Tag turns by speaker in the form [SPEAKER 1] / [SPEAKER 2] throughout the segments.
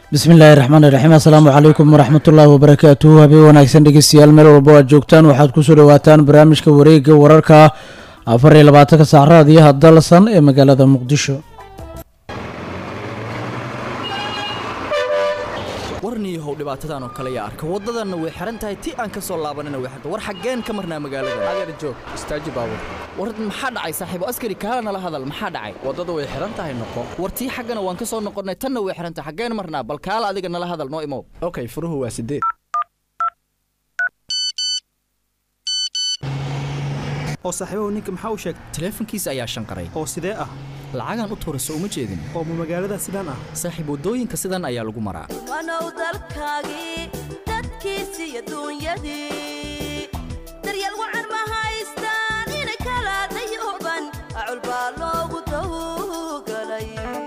[SPEAKER 1] bismillaahi raxmaan iraxiim assalaamu calaykum waraxmatullaahi wabarakaatuhu habeen wanaagsan dhegeystayaal meel walbo aad joogtaan waxaad kusoo dhawaataan barnaamijka wareega wararka afar iyo labaatanka saac raadiyaha dalsan ee magaalada muqdisho
[SPEAKER 2] warniyahow dhibaatadan oo kale yaa arka waddadanna way xihan tahay ti aan ka soo laabanina way xirta war xaggeen ka marnaa magaalada
[SPEAKER 3] adeer joog istaaji baabur
[SPEAKER 2] war maxaa dhacay saaxiibo askari kaala nala hadal maxaa dhacay
[SPEAKER 3] waddada way xihan tahay noqo
[SPEAKER 2] war tii xaggana waan ka soo noqonnay tanna way xihan tahay xaggeen marnaa bal kaala adiga nala hadal noo imow
[SPEAKER 3] okay furuhu waa sideed
[SPEAKER 4] oo saaxiibahu ninka maxaa u sheegay
[SPEAKER 2] taleefankiisa ayaa shanqaray
[SPEAKER 4] oo sidee ah
[SPEAKER 2] lacagaan u tuurayso uma jeedin
[SPEAKER 4] oo ma magaalada sidaan ah
[SPEAKER 2] saaxiib waddooyinka sidan ayaa lagu maraa
[SPEAKER 5] wanow dalkaagii dadkiisi iyo duunyadii daryeel wacan ma haystaan inay kala dayuban acul baa loogu tawgalay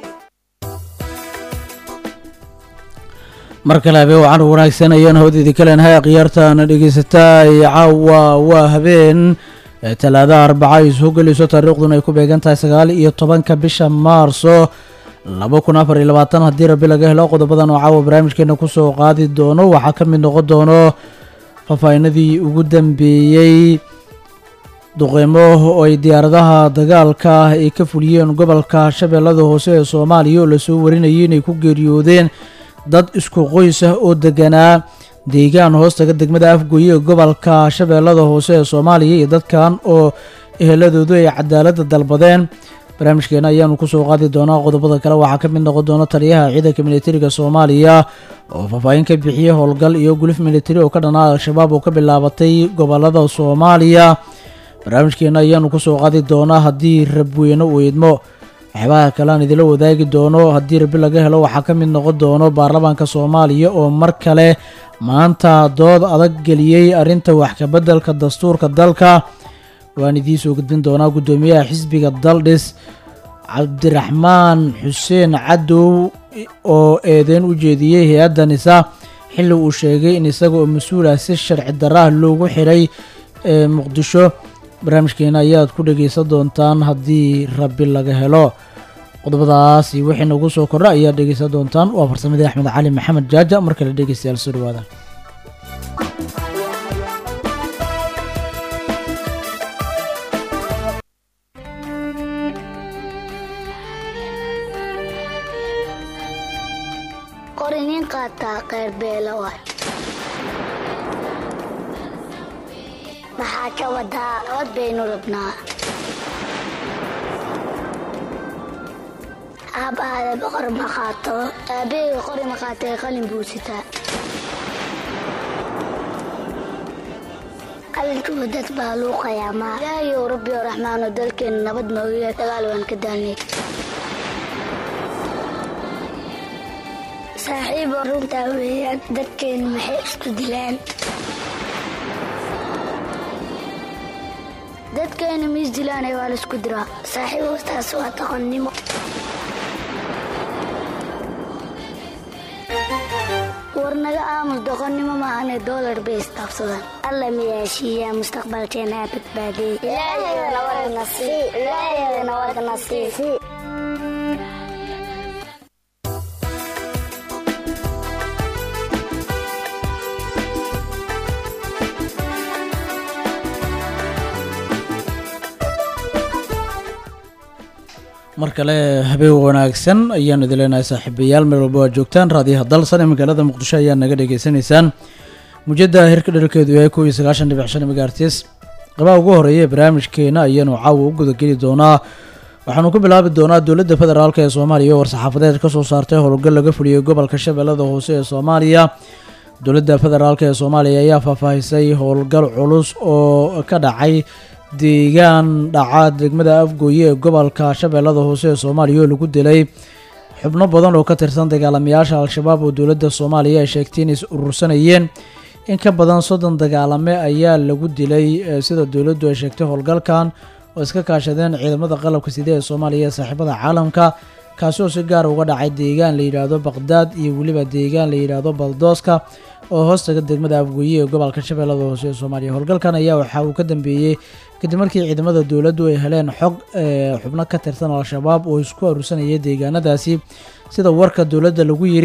[SPEAKER 1] mar kale habeen wacan wanaagsan ayaan hawdeedii ka leenahay akhyaartaana dhegeysataa caawa waa habeen talaadaha arbaca ay soo gelayso taariikhduna ay ku beegan tahay sagaal iyo tobanka bisha maarso laba kun afar iyo labaatan haddii rabbi laga helo qodobadan oo caawa barnaamijkeena kusoo qaadi doono waxaa ka mid noqon doono faahfaahinadii ugu dambeeyey duqeymo oo ay diyaaradaha dagaalka ay ka fuliyeen gobolka shabeellada hoose ee soomaaliya oo lasoo warinayay inay ku geeriyoodeen dad isku qoys ah oo deganaa deegaan hoostaga degmada afgoye ee gobolka shabeellada hoose ee soomaaliya iyo dadkan oo eheladoodu ay cadaaladda dalbadeen barnaamijkeena ayaanu kusoo qaadi doonaa qodobada kale waxaa ka mid noqon doona taliyaha ciidanka militariga soomaaliya oo faahfaahin ka bixiyey howlgal iyo gulif militari oo ka dhanaa al-shabaab oo ka bilaabatay gobolada soomaaliya barnaamijkeena ayaanu kusoo qaadi doonaa haddii rabweyne uu idmo waxyaabaha kale aan idila wadaagi doono haddii rabi laga helo waxaa ka mid noqon doono baarlamaanka soomaaliya oo mar kale maanta dood adag geliyey arrinta wax kabeddelka dastuurka dalka waan idiin soo gudbin doonaa guddoomiyaha xisbiga daldhis cabdiraxmaan xuseen cadow oo eedeyn u jeediyey hay-adda nisa xilli uu sheegay in isaga oo mas-uul ah si sharci darraah loogu xiray ee muqdisho barnaamijkeena ayaad ku dhegeysan doontaan haddii rabbi laga helo qodobadaas iyo wixii nagu soo kordha ayaad dhegeysan doontaan waa farsamadii axmed cali maxamed jaaja mar kale dhegeystayaal soo dhawaada
[SPEAKER 6] qori nin qaataa qayr beelo waay maxaa ka wadaa cod baynu rabnaa aab aada boqor ma qaato aabaheyga qori ma qaatay qalin buu sitaa qalinkuwa dad baa luuqayaa maa ilaahayow rabbi oo raxmaano dalkeenna nabad noogiya dagaal waan ka daalnay saaxiibo runtaa weeyaan dadkeenna maxay isku dilaan dadkeenna miis dilaanay waa laisku diraa saaxiibo taas waa doqonnimo war naga aamus doqonnimo maahane doolar bay istaabsadaan alla miyaashiiyaa mustaqbalkeena aa badbaadiyey
[SPEAKER 1] mar kale habeen wanaagsan ayaanu idin leenahay saaxiibayaal meel walba aad joogtaan raadiyaha dalsan ee magaalada muqdisho ayaa naga dhagaysanaysaan mujada hirka dheralkeedu yahay kow iyo sagaashan dhibic shan megaartis qabaha ugu horeeya ee barnaamijkeena ayaanu caawa u gudageli doonaa waxaanu ku bilaabi doonaa dowladda federaalk ee soomaaliya oo war-saxaafadeed ka soo saartay howlgal laga fuliyey gobolka shabeellada hoose ee soomaaliya dowladda federaalk ee soomaaliya ayaa faahfaahisay howlgal culus oo ka dhacay deegaan dhaca degmada afgooye ee gobolka shabeellada hoose ee soomaaliya oo lagu dilay xubno badan oo ka tirsan dagaalamayaasha al-shabaab oo dowladda soomaaliya ay sheegtay inay is urursanayeen in ka badan soddon dagaalame ayaa lagu dilay sida dowladdu ay sheegtay howlgalkan oo iska kaashadeen ciidamada qalabka side ee soomaaliya ee saaxiibada caalamka kaasi oo si gaar uga dhacay deegaan la yidhaahdo baqdaad iyo weliba deegaan la yidhaahdo baldooska oo hoostaga degmada afgooye ee gobolka shabeellada hoose ee soomaaliya howlgalkan ayaa waxa uu ka dambeeyey kadib markii ciidamada dowladdu ay heleen xog ee xubno ka tirsan al-shabaab oo isku aruursanaya deegaanadaasi sida warka dowladda lagu yiri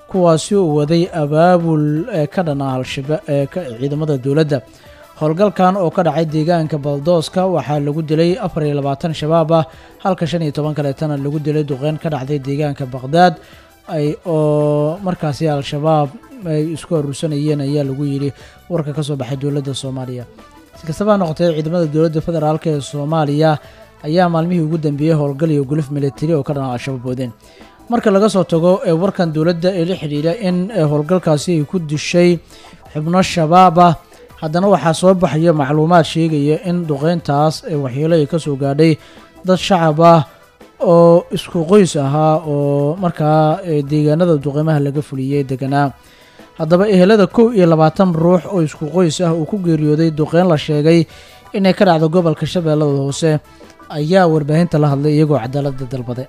[SPEAKER 1] kuwaasi uu waday abaabul ee ka dhana al-shaba ee ka ciidamada dowladda howlgalkan oo ka dhacay deegaanka baldooska waxaa lagu dilay afar iyo labaatan shabaab ah halka shan iyo toban kaleetana lagu dilay duqeyn ka dhacday deegaanka baqhdaad ay oo markaasi al-shabaab ay isku aruursanayeen ayaa lagu yidhi warka ka soo baxay dowladda soomaaliya si kastaba ha noqotee ciidamada dowladda federaalk ee soomaaliya ayaa maalmihii ugu dambeeyey howlgal iyo guluf militari oo ka dhana al-shabaab wadeen marka laga soo tago ee warkan dowladda ee la xidhiidha in howlgalkaasi ay ku dishay xubno shabaab ah haddana waxaa soo baxaya macluumaad sheegaya in duqeyntaas ee waxyeelo ay ka soo gaadhay dad shacab ah oo isku qoys ahaa oo markaa deegaanada duqeymaha laga fuliyey deganaa haddaba ehelada kow iyo labaatan ruux oo isku qoys ah uu ku geeriyooday duqeyn la sheegay inay ka dhacdo gobolka shabeellada hoose ayaa warbaahinta la hadlay iyagoo cadaaladda dalbade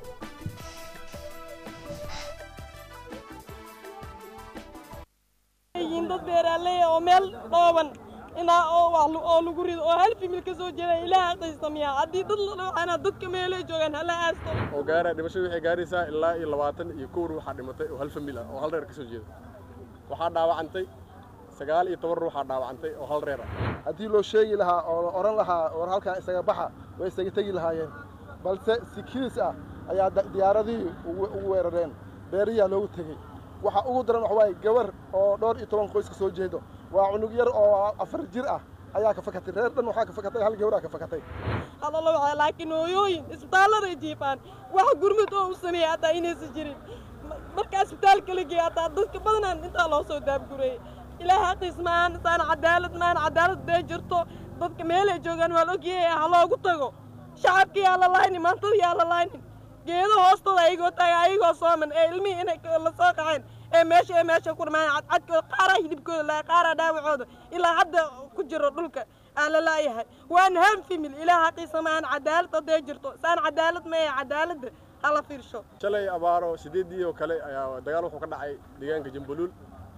[SPEAKER 7] yihiin dad beeraaley oo meel dhooban inaa oo wax oo lagu rido oo hal fimil ka soo jeeda ilaah aqaysta miya haddii dad la dhawacana dadka meelay joogaan hala aasto
[SPEAKER 8] oo gaara dhimashadu waxay gaaraysaa ilaa iyo labaatan iyo kow ruux waxaa dhimatay oo hal famil ah oo hal reer ka soo jeeda waxaa dhaawacantay sagaal iyo toban ruuxaa dhaawacantay oo hal reer ah
[SPEAKER 9] haddii loo sheegi lahaa oo la odhan lahaa war halkaa isaga baxa way isaga tegi lahaayeen balse si kiis ah ayaa diyaaradihii ugu weerareen beeriyaa loogu tegey waxa ugu daran wax waaye gabar oo dhowr iyo toban qoys ka soo jeedo waa cunug yar oo afar jir ah ayaa ka fakatay reer dhan waxaa ka fakatay hal gabaraa ka fakatay
[SPEAKER 7] halala waxaa laakiin hooyooyin isbitaalladay jiifaan wax gurmud oo u sameeyey hataa inaysan jirin marka isbitaalka la geeya hataa dadka badanaan intaa loo soo daabgureeyey ilaah haqiis maan saan cadaalad maan cadaalad bee jirto dadka meelay joogaan waa la ogyahay ha loogu tago shacabka yaa la laaynin maantada yaa la laaynin geedo hoostooda ayagoo taaga ayagoo sooman ee ilmihii inay la soo qaceen ee meesha ee meesha ku dhamaan cadcadkooda qaaraa hidibkooda laa qaaraa dhaawacooda ilaa hadda ku jiro dhulka aan la laayahay waan ham fimil ilaah haqiisa maan cadaalad hadday jirto saan cadaalad ma ee cadaaladda hala fiirsho
[SPEAKER 8] shalay abaaro sideedii oo kale ayaa dagaal wuxuu ka dhacay deegaanka jambuluul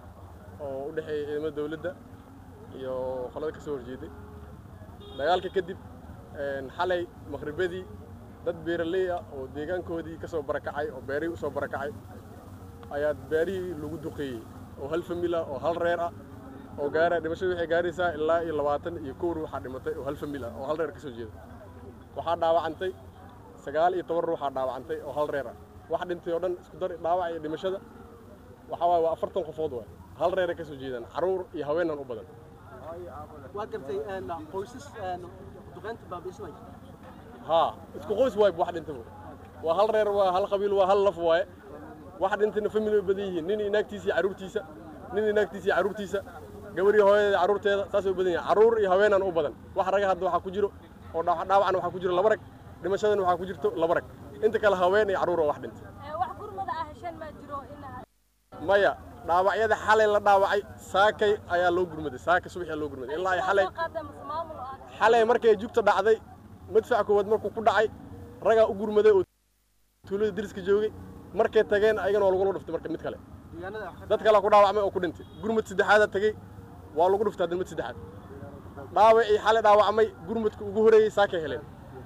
[SPEAKER 8] oo u dhexeeya ciidamada dawladda iyo qolada ka soo horjeeday dagaalka kadib xalay maqribadii dad beeraley ah oo deegaankoodii ka soo barakacay oo beerihii u soo barakacay ayaa beerihii lagu duqeeyey oo hal famil ah oo hal reer ah oo gaara dhimashadu waxay gaaraysaa ilaa iyo labaatan iyo kow ruuxaa dhimatay oo hal famil ah oo hal reer ka soo jeeda waxaa dhaawacantay sagaal iyo toban ruuxaa dhaawacantay oo hal reer ah wax dhintay oo dhan isku dar dhaawac iyo dhimashada waxaa waaye waa afartan qofood waay hal reeray ka soo jeedaan carruur iyo haweenan u badan
[SPEAKER 10] waa gartay qoysas duqeynta baabiismay
[SPEAKER 8] haa isku qoys waay wax dhintaba waa hal reer waa hal qabiil waa hal laf waaye wax dhintayna family way badan yihiin nin inaagtiisa iyo carruurtiisa nin inaagtiisa iyo carruurtiisa gabar iyo hooyada carruurteeda saasay u badan yihiin carruur iyo haweenan u badan wax raga hadda waxaa ku jiro oo dhaawacna waxaa ku jiro laba rag dhimashadana waxaa ku jirto laba rag inta kale haween iyo carruur oo wax dhintay
[SPEAKER 11] wax gurmada ah heshan ma jiro
[SPEAKER 8] maya dhaawacyada xalay la dhaawacay saakay ayaa loo gurmaday saakay subax ayaa loo gurmaday ilaa ay xalay xalay markay jugta dhacday madfac koowaad markuu ku dhacay ragaa u gurmaday oo tuulada deriska joogay markay tageen ayagana waa lagula dhuftay marka mid kale dad kale ku dhaawacmay oo ku dhintay gurmad saddexaadaa tegey waa lagu dhuftay hadda mid saddexaad dhaawacii xalay dhaawacmay gurmadka ugu horeeyey saakay heleen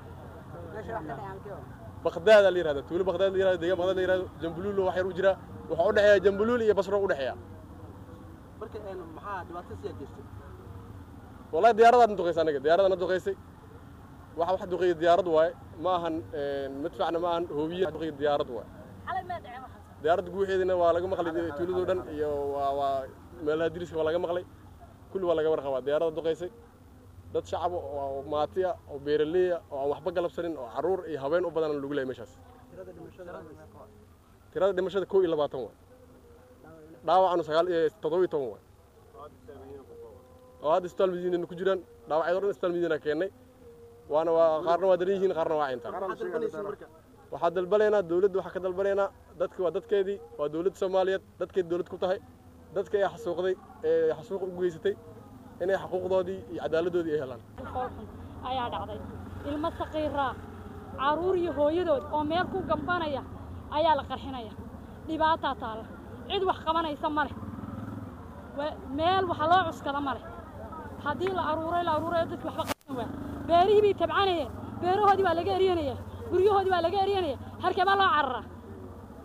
[SPEAKER 8] baqdaada la yirahda tuulo baqdaad la yirahdo deegaan baqdaad la yirahdo jambuluul wax yar u jira waxaa u dhexeeya jambuluul iyo basro u dhexeeya
[SPEAKER 10] marka maxaa dhibaato siyaa geystay
[SPEAKER 8] wallahi diyaaradaadna duqaysay anaga diyaaradana duqaysay waxa wax duqeeya diyaarad waaye ma ahan madfacna ma ahan hoobiye duqeeya diyaarad waaye diyaaradda guuxeedina waa laga maqlay tuuladoo dhan iyo waa waa meelaha diriska waa laga maqlay kulli waa laga warqabaa diyaaradda duqaysay dad shacab oo maati ah oo beeraley ah oo aan waxba galabsanin oo carruur iyo haween u badan lagu leeyahay meeshaas tirada dhimashada kow iyo labaatan waay dhaawacanu sagaal iyo toddoba iyo toban waay oo hadda isbitaal madiinana ku jiraan dhaawacyada o dhan isbitaal madiina keennay waana waa qaarna waa daran yihiin qaarna waa cintaan waxaa dalbanaynaa dawladda waxaa ka dalbanaynaa dadka waa dadkeedii waa dawladda soomaaliyeed dadkeed dawlad ku tahay dadka ee xasuuqday ee xasuuq ugu geysatay inay xuquuqdoodii iyo cadaaladdoodii ay helaan
[SPEAKER 11] ayaa dhacday ilmo saqiiraa carruur iyo hooyadood oo meel ku gambanaya ayaa la qarxinaya dhibaataa taalla cid wax qabanaysa ma leh meel waxa loo cuskada ma leh haddii la aruuray la aruurayo dadki waxba qaban waa beerihii bay tabcanayeen beerahoodii waa laga eryanaya guryahoodii waa laga eryanaya harkee baa loo cararaa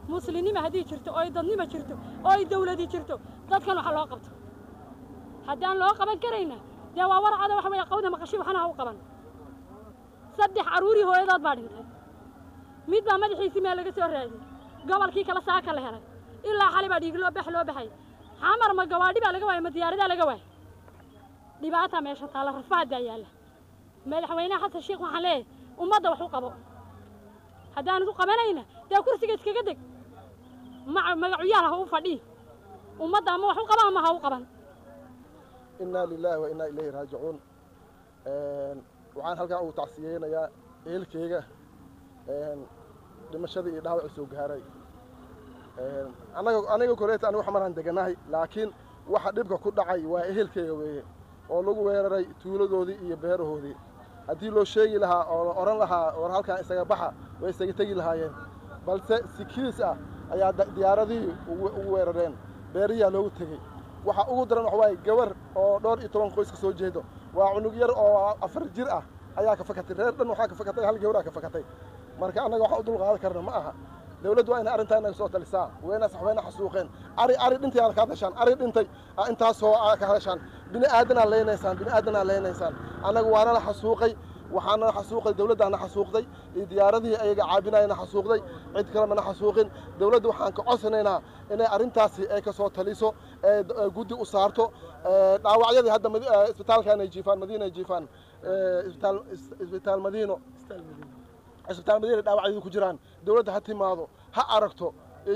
[SPEAKER 11] muslimnima haddii jirto oo ay dadnima jirto oo ay dawladi jirto dadkan waxa loo qabto haddaan loo qaban karayna dee waa warcada waxa weeye qawda maqashi waxna ha u qaban saddex carruurii hooyadood baa dhintay mid baa madaxiisii meel laga soo raadiyey gobolkii kale saaka la helay ilaa xali baa dhiig loo bax loo baxay xamar ma gawaadhi baa laga waayay ma diyaaradaa laga waayay dhibaataa meesha taalla rafaadaa yaalla madaxweynaha xasan sheekh waxaan leeyahay ummadda wax u qabo haddaanad u qabanayna dee kursiga iskaga deg ma magacuyaal ha u fadhii ummadda ama wax u qaba ama ha u qaban
[SPEAKER 9] inaa lilaahi wa inaa ilayhi raajicuun waxaan halkan ugu tacsiyeynayaa ehelkeyga dhimashadii iyo dhaawacii soo gaaray anaga aniga koreeta anigu xamaraan deganahay laakiin waxa dhibka ku dhacay waa ehelkeyga weeye oo lagu weeraray tuuladoodii iyo beerahoodii haddii loo sheegi lahaa oo la odhan lahaa war halkaan isaga baxa way isaga tegi lahaayeen balse si kiis ah ayaa diyaaradihii ugu weerareen beeriyaa loogu tegey waxa ugu daran waxa waaye gabar oo dhowr iyo toban qoys ka soo jeedo waa cunug yar oo afar jir ah ayaa ka fakatay reer dhan waxaa ka fakatay hal gabraa ka fakatay marka annaga waxa u dulqaadan karna ma aha dawladdu waa inay arrintaa inaga soo talisaa wayna saxweyna xasuuqeen ari ari dhintay aad ka hadashaan ari dhintay intaasoo ka hadashaan bini aadanaa leynaysaan bini aadanaa leynaysaan annaga waana la xasuuqay waxaana xasuuqay dawladdaana xasuuqday iyo diyaaradihii ayaga caabinayana xasuuqday cid kale mana xasuuqin dawladda waxaan ka codsanaynaa inay arrintaasi ay ka soo taliso ee guddi u saarto dhaawacyadii hadda isbitaalkan ay jiifaan madiina ay jiifaan isbitaal isbitaal madiino isbitaal madiina dhaawacyadu ku jiraan dawladda ha timaado ha aragto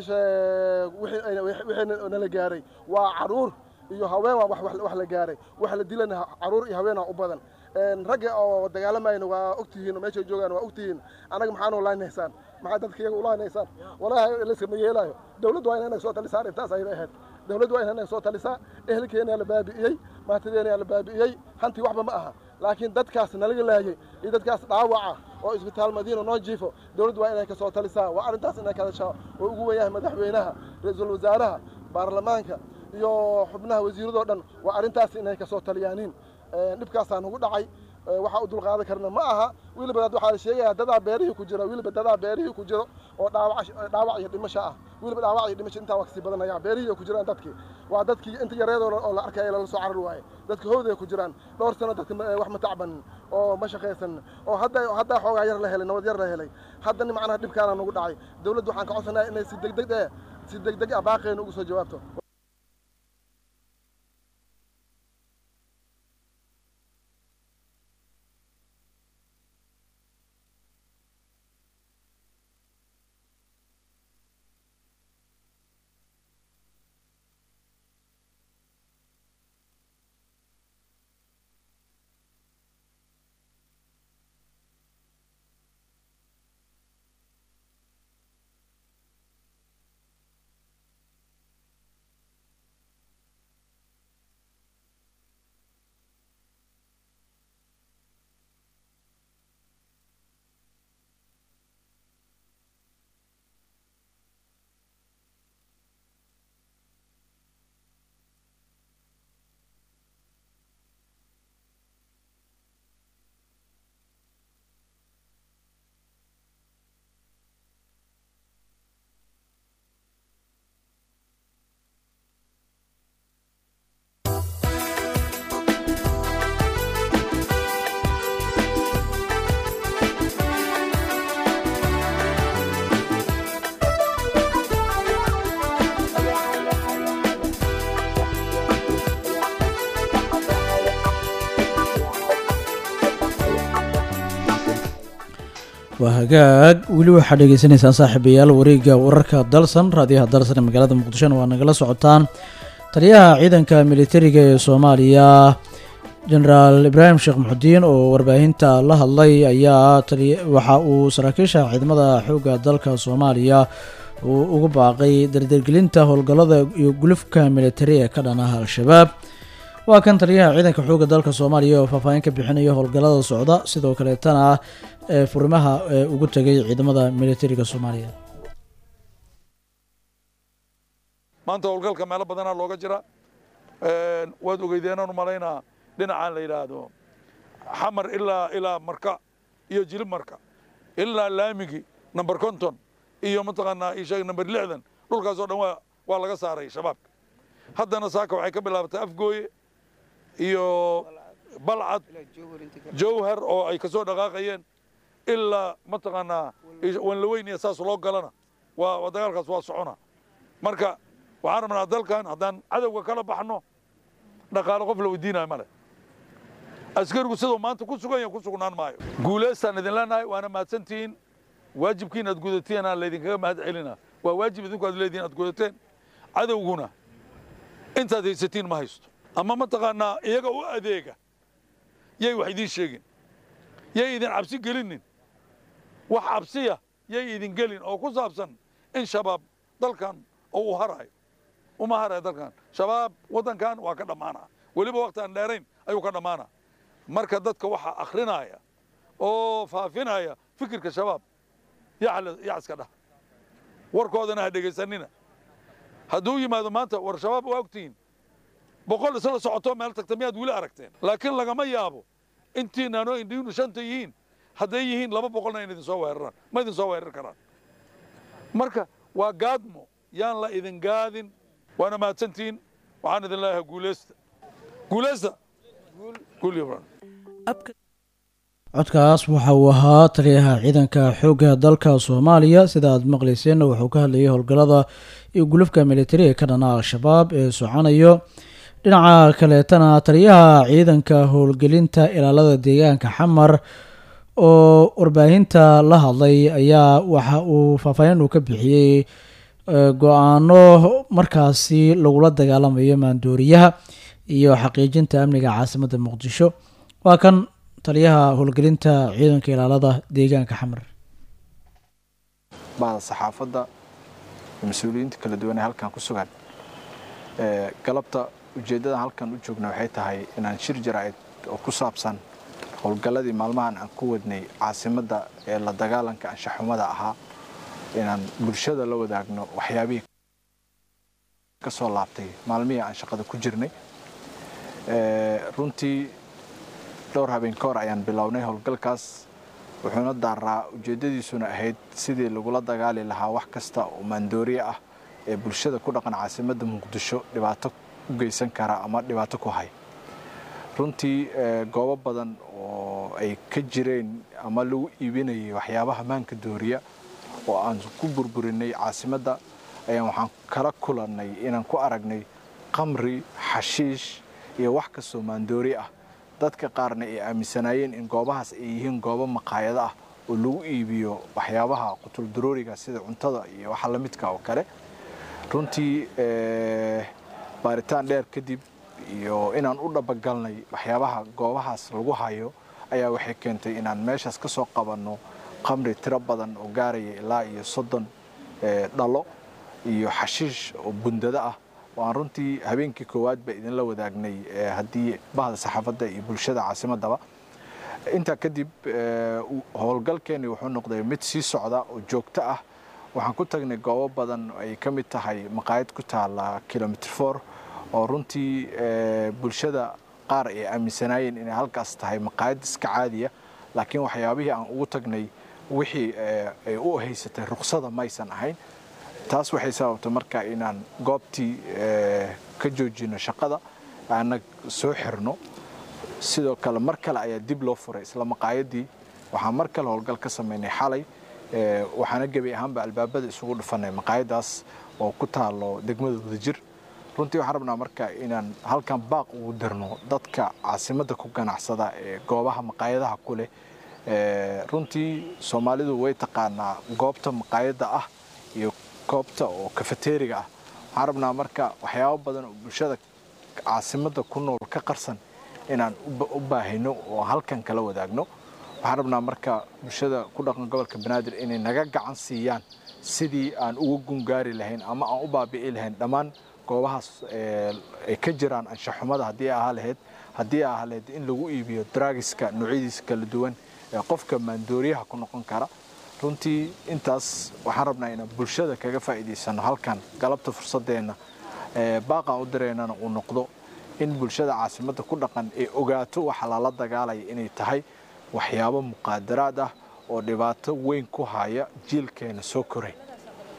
[SPEAKER 9] wixii nala gaaray waa caruur iyo haween waa wax la gaaray wax la dilana caruur iyo haweenaa u badan ragga oo dagaalamayna waa ogtihiin meeshay joogaan waa ogtihiin annaga maxaan ulaanaysaan maxaa dadka iyaga ulaanaysaan walaahi layskama yeelaayo dawladdu waa inay soo talisaa arrintaas ayay ahayd dawladdu waa inay soo talisaa ehelkeena la baabi'iyey maantadeena la baabi'iyey hantii waxba ma aha laakiin dadkaas nalaga laayay iyo dadkaas dhaawaca oo isbitaal madiina noo jiifo dawladdu waa inay ka soo talisaa waa arrintaas inay ka hadashaa oo ugu weyn yahay madaxweynaha ra-iisul wasaaraha baarlamaanka iyo xubnaha wasiiradoo dhan waa arrintaas inay ka soo taliyaaniin dhibkaasaa nagu dhacay waxaa u dulqaadan karna ma aha weliba waxaa la sheegayaa dadaa beerihii ku jira weliba dadaa beerihii ku jiro oo dhaawac dhaawac iyo dhimasho ah weliba dhaawac iyo dhimasho intaa waa kasii badanaya beerihii ku jiraan dadkii waa dadkii inta yareed oo la arkaya lala soo carar waaye dadka howday ku jiraan dhowr sano dadka wax ma tacbanin oo ma shaqaysanin oo hadda haddaa xoogaa yar la helay nabad yar la helay haddana macnaha dhibkaana nagu dhacay dawladdu waxaan ka codsanayaa inay si degdeg eh si degdeg ah baaqeena ugu soo jawaabto
[SPEAKER 1] waa hagaag weli waxaad dhegeysaneysaan saaxiibayaal wareegga wararka dalsan raadiyaha dalsan ee magaalada muqdishona waa nagala socotaan taliyaha ciidanka militariga ee soomaaliya jenaraal ibraahim sheekh muxudiin oo warbaahinta la hadlay ayaa waxa uu saraakiisha ciidamada xoogga dalka soomaaliya uu ugu baaqay dardargelinta howlgallada iyo gulufka militari ee ka dhanaha al-shabaab waa kan taliyaha ciidanka xoogga dalka soomaaliya oo faahfaahin ka bixinaya howlgallada socda sidoo kaleetana ee furimaha ee ugu tegay ciidamada militariga soomaaliya
[SPEAKER 12] maanta howlgalka meelo badanaa looga jira waad ogeydeenaan u malaynaa dhinacaan la yidhaahdo xamar ilaa ilaa marka iyo jilib marka ilaa laamigi number konton iyo mataqaanaa isheeg number lixdan dhulkaasoo dhan waa waa laga saaray shabaabka haddana saaka waxay ka bilaabatay afgooye iyo balcad jowhar oo ay kasoo dhaqaaqayeen ilaa mataqaanaa wanlaweyn iyo saas loo galana waa waa dagaalkaas waa socona marka waxaan rabnaa dalkan haddaan cadowga kala baxno dhaqaale qof la weydiinayo male askarigu siduu maanta ku sugan yahay ku sugnaan maayo guulaystaan idin leenahay waana mahadsantihiin waajibkiin aad gudateen aan laydinkaga mahad celina waa waajib idinku aad leediin aad gudateen cadowguna intaad haysatiin ma haysto ama mataqaanaa iyaga u adeega yay wax idiin sheegin yay idin cabsi gelinin wax cabsiya yay idin gelin oo ku saabsan in shabaab dalkan oo uu harayo uma harayo dalkan shabaab waddankan waa ka dhammaanaa weliba waqti aan dheerayn ayuu ka dhammaanaa marka dadka waxa akhrinaya oo faafinaya fikirka shabaab yac iska dhah warkoodana ha dhegaysanina hadduu yimaado maanta war shabaab waa ogtihiin boqol isla socoto meel tagta miyaad weli aragteen laakiin lagama yaabo intiinaanoo indhiinu shanta yihiin hadday yihiin laba boqolna in idin soo weeraraan ma idin soo weerar karaan marka waa gaadmo yaan la idin gaadin waana mahadsantihiin waxaan idin leeyahay guulaysta guulaysta guul iyo baran
[SPEAKER 1] codkaas waxa uu ahaa taliyaha ciidanka xoogga dalka soomaaliya sida aad maqlayseenna wuxuu ka hadlayay howlgallada iyo gulufka militariga ka dhana al-shabaab ee soconayo dhinaca kaleetana taliyaha ciidanka howlgelinta ilaalada deegaanka xamar oo warbaahinta la hadlay ayaa waxa uu faahfaahin uu ka bixiyey go-aano markaasi lagula dagaalamayo maandooriyaha iyo xaqiijinta amniga caasimadda muqdisho waa kan taliyaha howlgelinta ciidanka ilaalada deegaanka xamar
[SPEAKER 13] bahda saxaafadda mas-uuliyiinta kala duwan ee halkan ku sugan galabta ujeeddadan halkan u joogna waxay tahay inaan shir jaraa'id oo ku saabsan howlgalladii maalmahan aan ku wadnay caasimadda ee la dagaalanka anshaxumada ahaa inaan bulshada la wadaagno waxyaabihii ka soo laabtay maalmihii aan shaqada ku jirnay runtii dhowr habeen ka hor ayaan bilownay howlgalkaas wuxuuna daaraa ujeeddadiisuna ahayd sidii lagula dagaali lahaa wax kasta oo maandooriye ah ee bulshada ku dhaqan caasimadda muqdisho dhibaato u geysan kara ama dhibaato ku hay runtii goobo badan oo ay ka jireen ama lagu iibinayay waxyaabaha maanka dooriya oo aan ku burburinay caasimadda ayaan waxaan kala kulannay inaan ku aragnay qamri xashiish iyo wax kastoo maandoori ah dadka qaarna ay aaminsanaayeen in goobahaas ay yihiin goobo maqaayado ah oo lagu iibiyo waxyaabaha qutuldarooriga sida cuntada iyo waxa la midka oo kale runtii baaritaan dheer kadib iyo inaan u dhabagalnay waxyaabaha goobahaas lagu hayo ayaa waxay keentay inaan meeshaas ka soo qabanno qamri tiro badan oo gaaraya ilaa iyo soddon dhalo iyo xashiish oo bundado ah oo aan runtii habeenkii koowaadba idinla wadaagnay haddii bahda saxaafadda iyo bulshada caasimaddaba intaa kadib howlgalkeenni wuxuu noqday mid sii socda oo joogto ah waxaan ku tagnay goobo badan ay ka mid tahay maqaayad ku taala kilomitr for oo runtii bulshada qaar ay aaminsanaayeen inay halkaas tahay maqaayad iska caadiya laakiin waxyaabihii aan ugu tagnay wixii ay u haysatay ruqsada maysan ahayn taas waxay sababtay marka inaan goobtii ka joojino shaqada aana soo xirno sidoo kale mar kale ayaa dib loo furay isla maqaayadii waxaan mar kale howlgal ka samaynay xalay waxaana gebi ahaanba albaabada isugu dhufanay maqaayadaas oo ku taalo degmada wadajir runtii waxaan rabnaa marka inaan halkan baaq ugu dirno dadka caasimadda ku ganacsada ee goobaha maqaayadaha ku leh runtii soomaalidu way taqaanaa goobta maqaayadda ah iyo goobta oo kafeteriga ah waxaan rabnaa marka waxyaabo badan oo bulshada caasimadda ku nool ka qarsan inaan u baahino oo halkan kala wadaagno waxaan rabnaa marka bulshada ku dhaqan gobolka banaadir inay naga gacan siiyaan sidii aan uga gungaari lahayn ama aan u baabi'i lahayn dhammaan goobahaas ay ka jiraan anshaxumada haddii ahaa lahayd haddii ahaa lahayd in lagu iibiyo draagiska noocyadiisa kala duwan ee qofka maandooriyaha ku noqon kara runtii intaas waxaan rabnaa inaan bulshada kaga faa'iidaysano halkan galabta fursadeenna baaqaan u diraynana uu noqdo in bulshada caasimadda ku dhaqan ay ogaato waxa lala dagaalaya inay tahay waxyaabo muqaadaraad ah oo dhibaato weyn ku haya jiilkeena soo koray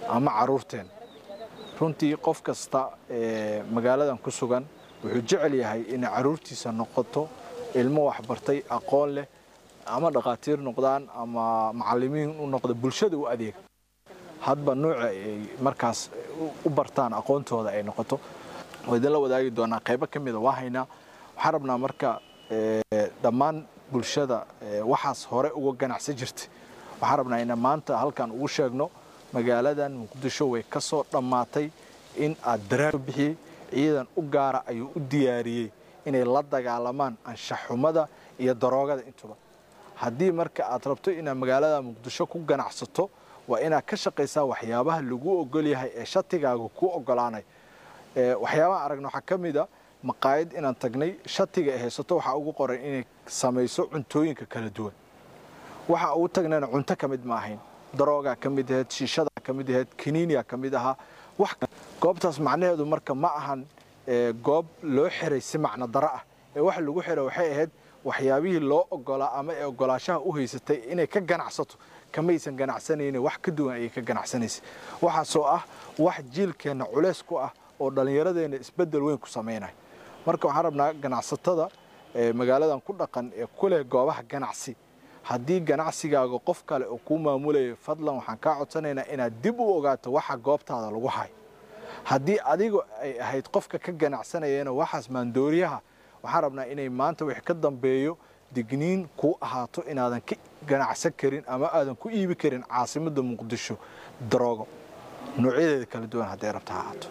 [SPEAKER 13] ama caruurteen runtii qof kasta ee magaaladan ku sugan wuxuu jecel yahay inay caruurtiisa noqoto ilmo waxbartay aqoon leh ama dhakhaatiir noqdaan ama macallimiin u noqda bulshada u adeega hadba nuuca ay markaas u bartaan aqoontooda ay noqoto waa idinla wadaagi doonaa qaybo ka mida waa haynaa waxaan rabnaa marka dhammaan bulshada waxaas hore uga ganacsan jirtay waxaan rabnaa inaan maanta halkan ugu sheegno magaaladan muqdisho way ka soo dhammaatay in aad daraar bixiyey ciidan u gaara ayuu u diyaariyey inay la dagaalamaan anshaxumada iyo daroogada intuba haddii marka aad rabto inaad magaalada muqdisho ku ganacsato waa inaad ka shaqaysaa waxyaabaha lagu ogol yahay ee shatigaaga kuu ogolaanay waxyaabaha aragna waxaa ka mid a maqaayad inaan tagnay shatiga ay haysato waxaa ugu qoran inay samayso cuntooyinka kala duwan waxa ugu tagnayna cunto ka mid ma ahayn daroogaa ka mid ahayd shiishadaa ka mid ahayd kiniiniya ka mid ahaa goobtaas macnaheedu marka ma ahan goob loo xiray si macno daro ah ee waxa lagu xiray waxay ahayd waxyaabihii loo ogolaa ama ee ogolaashaha u haysatay inay ka ganacsato kamaysan ganacsanaynin wax ka duwan ayay ka ganacsanaysay waxaasoo ah wax jiilkeenna culeys ku ah oo dhallinyaradeenna isbeddel weyn ku samaynaya marka waxaan rabnaa ganacsatada magaaladan ku dhaqan ee ku leh goobaha ganacsi haddii ganacsigaaga qof kale oo kuu maamulayo fadlan waxaan kaa codsanaynaa inaad dib u ogaato waxa goobtaada lagu hayo haddii adigu ay ahayd qofka ka ganacsanayana waxaas maandooriyaha waxaan rabnaa inay maanta wix ka dambeeyo digniin kuu ahaato inaadan ka ganacsan karin ama aadan ku iibi karin caasimadda muqdisho daroogo noocyadeeda kala duwan hadday rabta ha ahaato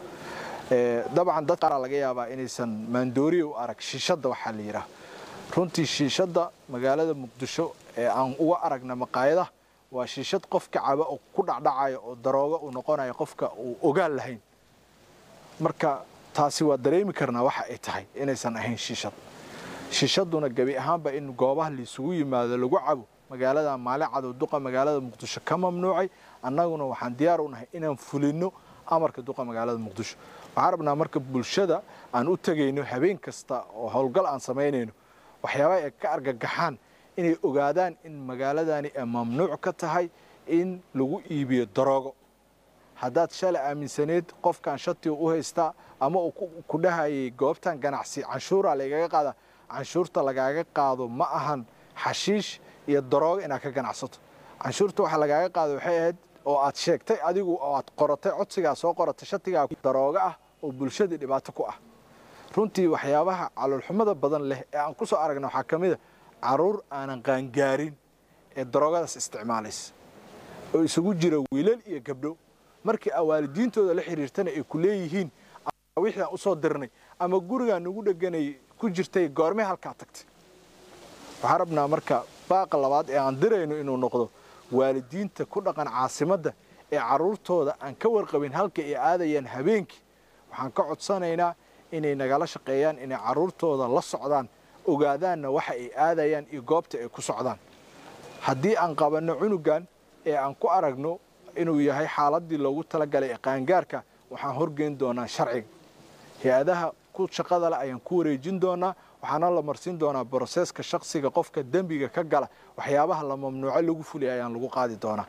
[SPEAKER 13] dabcan dad qaaraa laga yaabaa inaysan maandooriya u arag shiishadda waxaa la yidhaah runtii shiishadda magaalada muqdisho ee aan uga aragna maqaayadaha waa shiishad qofka caba oo ku dhacdhacaya oo daroogo uu noqonayo qofka uu ogaal lahayn marka taasi waa dareemi karnaa waxa ay tahay inaysan ahayn shiishad shiishaduna gebi ahaanba in goobaha laisugu yimaado lagu cabo magaalada maali cadow duqa magaalada muqdisho ka mamnuucay annaguna waxaan diyaar u nahay inaan fulinno amarka duqa magaalada muqdisho waxaan rabnaa marka bulshada aan u tegayno habeen kasta oo howlgal aan samaynayno waxyaabaha ay ka argagaxaan inay ogaadaan in magaaladani ay mamnuuc ka tahay in lagu iibiyo daroogo haddaad shalay aaminsaneed qofkan shatiga u haystaa ama uu ku dhahayay goobtan ganacsi canshuura lagaga qaada canshuurta lagaaga qaado ma ahan xashiish iyo daroogo inaad ka ganacsato canshuurta waxa lagaaga qaado waxay ahayd oo aad sheegtay adigu oo aad qoratay codsigaa soo qoratay shatigaa daroogo ah oo bulshadii dhibaato ku ah runtii waxyaabaha caloolxumada badan leh ee aan ku soo aragna waxaa ka mid a caruur aanan qaangaarin ee daroogadaas isticmaalaysa oo isugu jira wiilal iyo gabdho markii aa waalidiintooda la xiriirtana ay ku leeyihiin wixii aan usoo dirnay ama gurigaan nagu dheganay ku jirtay goormee halkaa tagtay waxaan rabnaa marka baaqa labaad ee aan dirayno inuu noqdo waalidiinta ku dhaqan caasimadda ee carruurtooda aan ka warqabin halka ay aadayaan habeenkii waxaan ka codsanaynaa inay nagala shaqeeyaan inay carruurtooda la socdaan ogaadaanna waxa ay aadayaan iyo goobta ay ku socdaan haddii aan qabanno cunugan ee aan ku aragno inuu yahay xaaladdii loogu talagalay ee qaangaarka waxaan horgeyn doonaa sharciga hay-adaha ku shaqada leh ayaan ku wareejin doonaa waxaana la marsiin doonaa broseeska shaksiga qofka dembiga ka gala waxyaabaha la mamnuuco lagu fuliyay ayaan lagu qaadi doonaa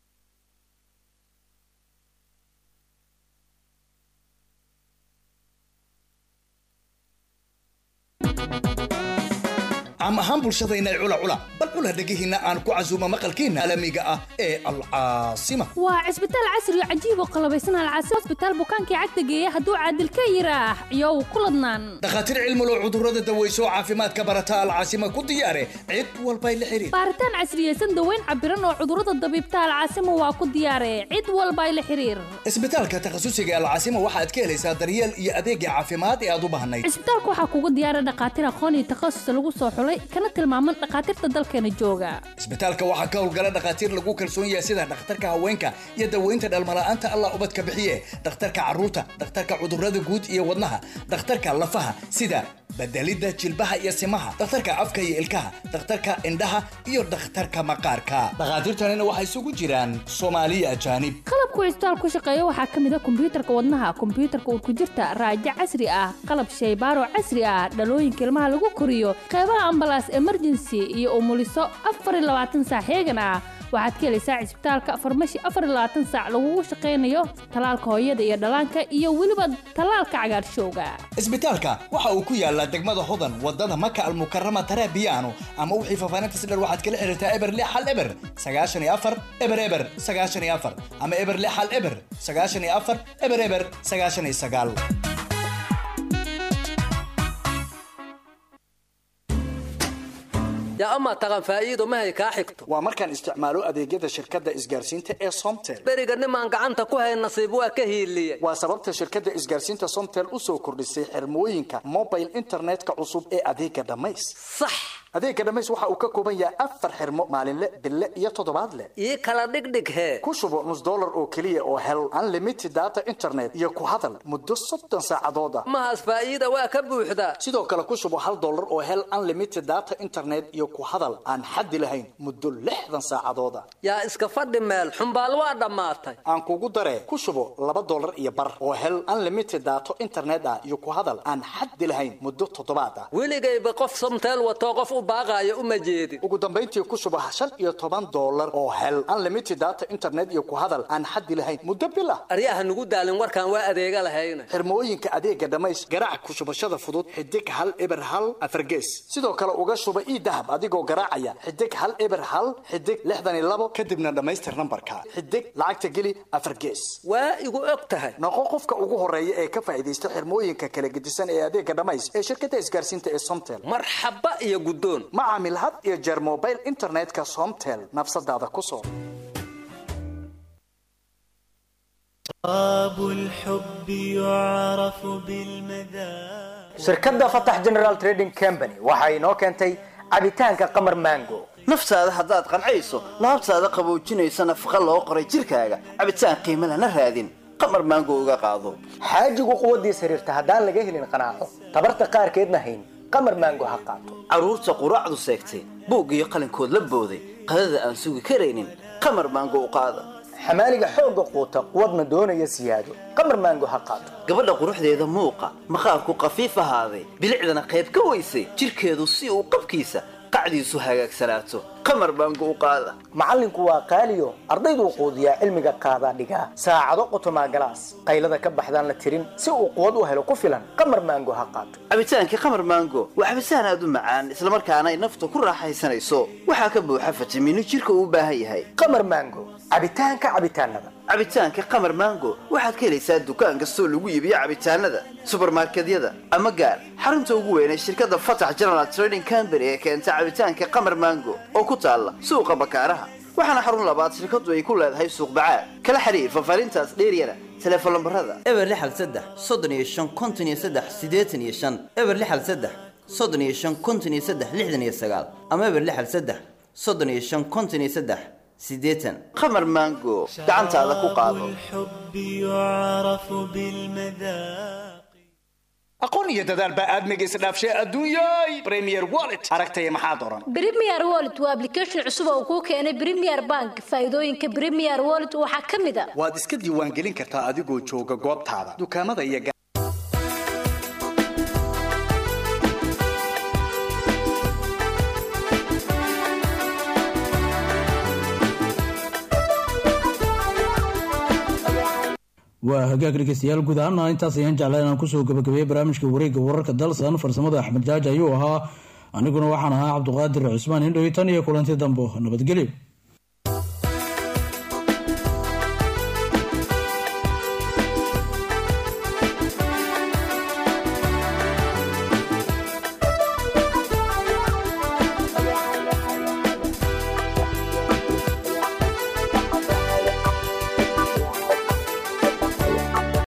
[SPEAKER 14] caam ahaan bulshadayna cula cula bal cula dhegihiinna aan ku casuuma maqalkiinna alamiga ah ee alcaasima
[SPEAKER 15] waa cisbitaal casri oo cajiib oo qalabaysan alcaasima hosbitaal bukaankii cagta geeya hadduu caadil ka yiraax iyow ku ladnaan
[SPEAKER 14] dhakhaatiir cilmulow cudurrada daweyso caafimaadka barata alcaasima ku diyaare cid walbay la xiriir
[SPEAKER 15] baaritaan casriyeysan daweyn cabiran oo cudurrada dabiibta alcaasima waa ku diyaare cid walbay la xiriir
[SPEAKER 14] isbitaalka takhasusiga alcaasima waxaad ka helaysaa daryeel iyo adeegga caafimaad ee aad u baahnayd
[SPEAKER 15] cisbitaalka waxaa kugu diyaara dhakhaatiir aqoon iyo takhasus lagu soo xulay kana tilmaaman dhakhaatiirta dalkeena jooga
[SPEAKER 14] isbitaalka waxaa ka howlgala dhakhaatiir lagu kalsoon yahay sida dhakhtarka haweenka iyo daweynta dhalmala'aanta allah ubadka bixiye dhakhtarka carruurta dhakhtarka cudurrada guud iyo wadnaha dhakhtarka lafaha sida bedelidda jilbaha iyo simaha dhakhtarka afka iyo ilkaha dhakhtarka indhaha iyo dhakhtarka maqaarka dhakhaatiirtanina waxay isugu jiraan soomaaliya ajaanib
[SPEAKER 15] qalabku cisbitaal ku shaqeeya waxaa ka mid a kombiyuutarka wadnaha kombiyuutarka urkujirta raajo casri ah qalab shaybaaro casri ah dhalooyinka ilmaha lagu koriyo qeybaha ambalaas emergency iyo umuliso afar iyo labaatan saac heegan ah waxaad ka helaysaa cisbitaalka farmashi afar iyo labaatan saac lagugu shaqaynayo talaalka hooyada iyo dhallaanka iyo weliba talaalka cagaarshowga
[SPEAKER 14] isbitaalka waxa uu ku yaalaa degmada hodan wadada maka almukarama tarabiyaano ama wixii faafaahinta dher waxaad kala xiriirtaa eber lix hal eber sagaashan iyo afar eber eber sagaashan iyo afar ama eber lix hal eber sagaashan iyo afar eber eber sagaashan iyo sagaal
[SPEAKER 16] yaa amaa taqan faa'iido mahay kaa xigto
[SPEAKER 14] waa markaan isticmaalo adeegyada shirkadda isgaarsiinta ee somtel
[SPEAKER 16] beriga nimaan gacanta ku hayn nasiib waa ka hiiliyey
[SPEAKER 14] waa sababta shirkadda isgaarsiinta somtel u soo kordhisay xirmooyinka mobile internetka cusub ee adeega dhammays
[SPEAKER 16] sax
[SPEAKER 14] adeega dhammays waxa uu ka kooban yahay afar xirmo maalinle bille iyo toddobaadle
[SPEAKER 16] ii kala dhigdhig hee
[SPEAKER 14] ku shubo nus dollar oo keliya oo hel unlimited data internet iyo ku hadal muddo soddon saacadood ah
[SPEAKER 16] mahaas faa'iida waa ka buuxdaa
[SPEAKER 14] sidoo kale ku shubo hal dollar oo hel unlimited data internet iyo ku hadal aan xaddi lahayn muddo lixdan saacadood ah
[SPEAKER 16] yaa iska fadhi meel xumbaal waa dhammaatay
[SPEAKER 14] aan kugu daree ku shubo laba dollar iyo bar oo hel unlimited data internet ah iyo ku hadal aan xaddi lahayn muddo toddobaad ah
[SPEAKER 16] weligayba qof somteel watoo qof u baaqaayo uma jeedin
[SPEAKER 14] ugu dambayntii ku shubo shan iyo toban dollar oo hel unlimited data internet iyo ku hadal aan xaddi lahayn muddo bil ah
[SPEAKER 16] aryaha nugu daalin warkaan waa adeega lahayna
[SPEAKER 14] xirmooyinka adeega dhammays garaac ku shubashada fudud xidig hal eber hal afargees sidoo kale uga shuba ii dahab adigoo garaacaya xidig hal eber hal xidig lixdan iyo labo kadibna dhammaystir nambarka xidig lacagta geli afar gees
[SPEAKER 16] waa igu og tahay
[SPEAKER 14] noqo qofka ugu horeeya ee ka faa'iidaysta xirmooyinka kala gedisan ee adeega dhammays ee shirkadda isgaarsiinta ee somtel
[SPEAKER 16] marxaba iyo guddoon
[SPEAKER 14] ma caamil had iyo jeer mobile internetka somtel nafsadaada ku soo
[SPEAKER 17] shirkadda fatax general trading company waxa inoo keentay cabitaanka qamar mango
[SPEAKER 18] naftaada haddaad qancayso laabtaada qaboojinaysa nafaqa loo qoray jirkaaga cabitaan qiimo lana raadin qamar maango uga qaado
[SPEAKER 17] xaajigu quwaddiis xiriirta haddaan laga helin qanaaco tabarta qaarkeedna hayn qamar maango ha qaato
[SPEAKER 18] carruurta quraacdu seegtay buug iyo qalinkood la booday qadada aan sugi karaynin qamar maango u qaada
[SPEAKER 17] xamaaliga xoogga quuta quwadna doonaya siyaado qamar maango ha qaato
[SPEAKER 18] gabadha quruxdeeda muuqa maqaarku qafiif ahaaday bilicdana qayb ka weysay jirkeedu si uu qabkiisa qacdiisu hagaagsanaato qamar maango u qaada
[SPEAKER 17] macallinku waa qaaliyo ardayduu quudiyaa cilmiga qaadaa dhigaa saacado qotomaa galaas qaylada ka baxdaan la tirin si uu quwad u helo ku filan qamar maango ha qaato
[SPEAKER 18] cabitaankii qamar maango waa cabitaan aad u macaan islamarkaana ay nafta ku raaxaysanayso waxaa ka buuxa fitamiino jirka uu u baahan yahay
[SPEAKER 17] qamar maango cabitaanka cabitaanada
[SPEAKER 18] cabitaanka qamar maango waxaad ka helaysaa dukaan kastoo lagu iibiyo cabitaanada subarmarkedyada ama gaar xarunta ugu weyn ee shirkadda fatax general trading company ee keenta cabitaanka qamar maango oo ku taalla suuqa bakaaraha waxaana xarun labaad shirkadu ay ku leedahay suuq bacaad kala xiriir fafaarintaas dheeryana teleefon lambarada
[SPEAKER 19] eber lixal saddex soddon iyo shan konton iyo saddex siddeetan iyo shan eber lixal saddex soddon iyo shan konton iyo saddex lixdan iyo sagaal ama eber lixal saddex soddon iyo shan konton iyo saddex siddeetan
[SPEAKER 18] qamar maango gacantaada ku qaado aqoon iyo dadaal baa aadmiga isdhaafshay adduunyay premier wallet aragtaya maxaa doran
[SPEAKER 20] Premier Wallet waa application cusub oo kuu keenay Premier Bank. Faa'iidooyinka Premier Wallet waxaa ka mid ah
[SPEAKER 14] waad iska diiwaangelin kartaa adigoo jooga goobtaada dukaamada iyo
[SPEAKER 1] waa hagaag dhegeystayaal guud ahaana intaas ayaan jeclaa inaan kusoo gabagabeeyey barnaamijka wareegga wararka dalsan farsamada axmed jaaji ayuu ahaa aniguna waxaan ahaa cabduqaadir cusmaan indhow tan iyo kulanti dambo nabadgelyo